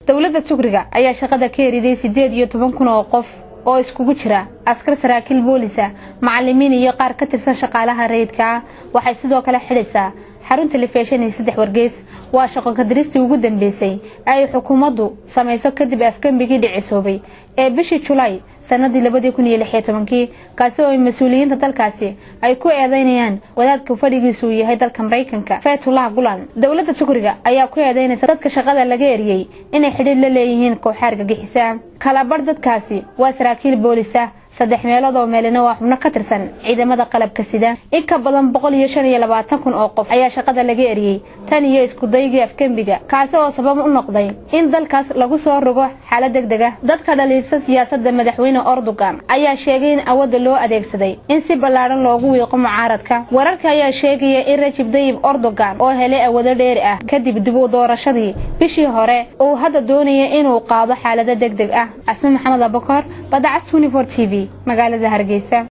dowladda tugriga ayaa shaqada ka eriday siddeed iyo toban kun oo qof oo iskugu jira askar saraakiil boolisa macalimiin iyo qaar ka tirsan shaqaalaha rayidka ah waxay sidoo kale xidhaysaa xarun telefishan iyo saddex wargeys waa shaqo kadiristii ugu dambeysay ay xukuumaddu samayso kadib afgembigii dhicisoobay ee bishii julaay sanadii labadii kun iyo lixiyo tobankii kaasi oo mas-uuliyiinta dalkaasi ay ku eedeynayaan wadaadka fadhigiisu uu yahay dalka maraykanka fetullah gulan dowladda tugriga ayaa ku eedeynaysa dadka shaqada laga eriyey inay xidhiir la leeyihiin kooxa argagixisa kalabar dadkaasi waa saraakiil boolisa saddex meelood oo meelina waa xubno ka tirsan ciidamada qalabka sida in ka badan boqol iyo shan iyo labaatan kun oo qof ayaa shaqada laga eriyey tan iyo iskudaygii afgembiga kaasi oo sabab u noqday in dalkaas lagu soo rogo xaalad deg deg ah dadka dhaliilsa siyaasadda madaxweyne ordogan ayaa sheegay in awadda loo adeegsaday in si ballaadhan loogu wiiqo mucaaradka wararka ayaa sheegaya in rajib dayib ordogan oo helay awado dheeri ah kadib dib u doorashadii bishii hore uu hadda doonaya inuu qaado xaalado deg deg ah casme maxamed abakor badacas unifor t v magaalada hargeysa